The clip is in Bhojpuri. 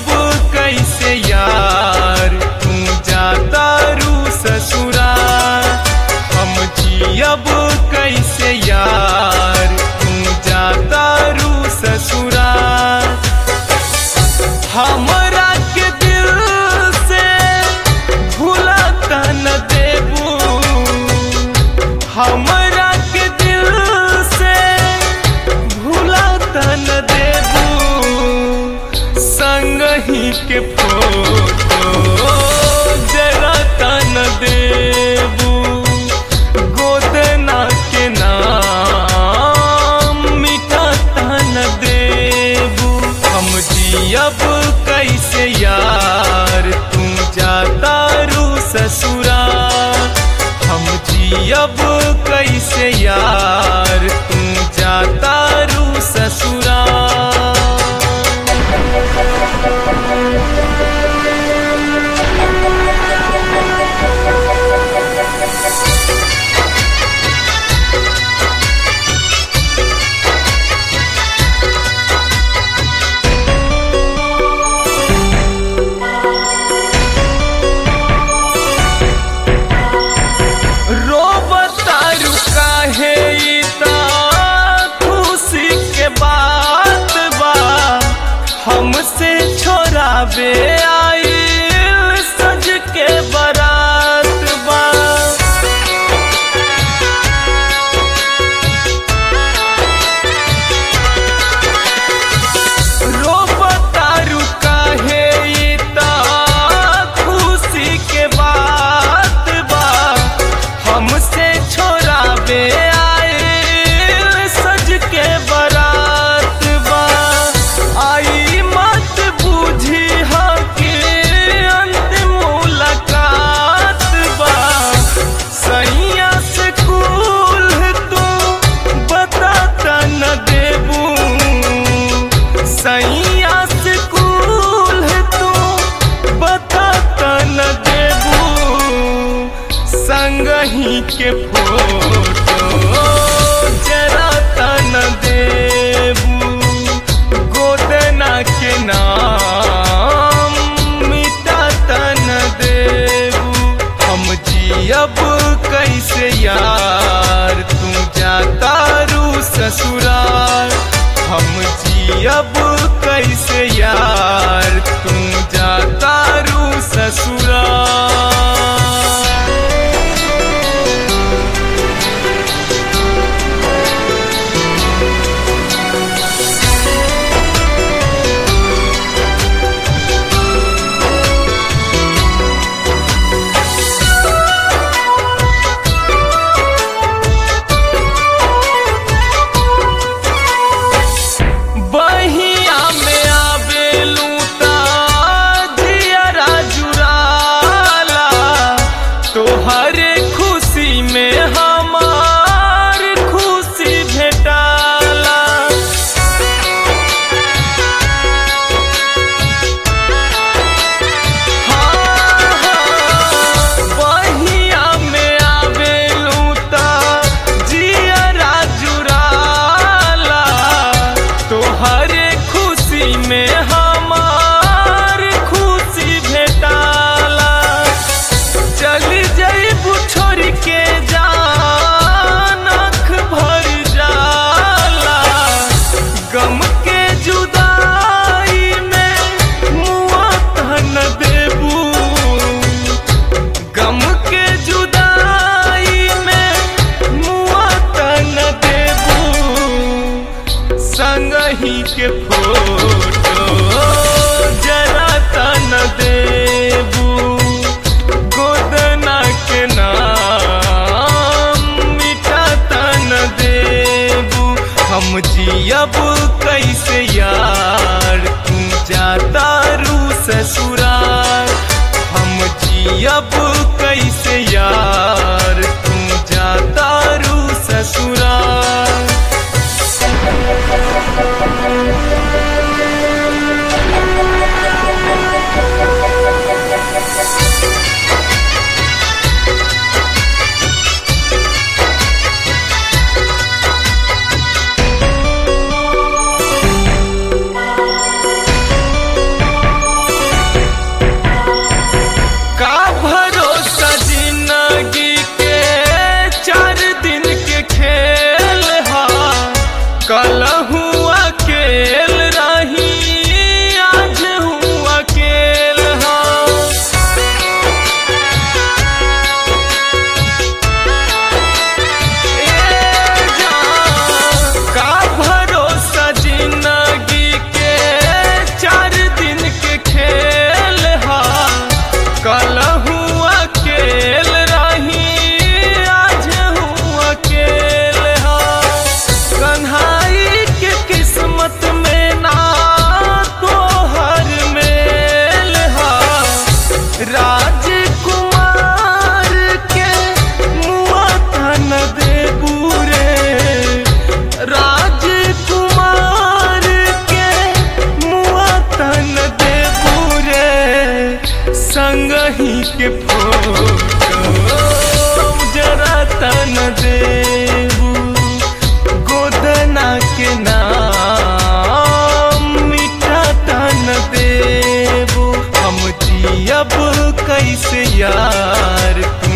कैसे यार तू जाता रू ससुरा हम जियब कैसे यार तू जाता रू ससुरा हमरा के दिल से भूलता न देबू हमरा के दिल से भूलता न देबू संग ही के फोटो जरा तन देबू गोदना के नाम मिटा तन देबू हम जियब कैसे यार तू जाता रू ससुरा हम जियब कैसे यार तू जाता रू ससुरा रोबतारू काहे ई त खुशी के बात बा हमसे छोड़ावे आइल सज के बारात बा रोबतारू काहे ई त खुशी के बात बा हमसे छोड़ावे आइल सज के बारात बा आई मत बूझी हा कि अंतिम मुलाकात बा सैया से कुल तू बताता न देबू सैया से कुल तू बताता न देबू संग ही के फोटो जरा तन देबू गोदना के नाम मिटा तन देबू हम जियब कैसे यार तू जाता रू ससुराल हम जियब कैसे यार तू जाता रू ससुराल बहिया में आवेलू ता जियरा जुराला तोहरे खुशी में हमार खुशी भेटाला बहिया में आवेलू ता जियरा जुराला तोहरे खुशी में हमार खुशी भेटाला चली जईबू छोड़ के जान आँख भर जाला गम के जुदाई में मुआ तन देबू गम के जुदाई में मुआ तन देबू संग ही के फोटो जरा तन देबू गोदना के नाम मिटा तन देबू हम जियब कैसे यार तू जाता रू ससुराल हम जियब कैसे यार तू जाता रू ससुराल संगही के फोटो जरा तन देबू गोदना के नाम मीठा तन देबू हम जियब कैसे यार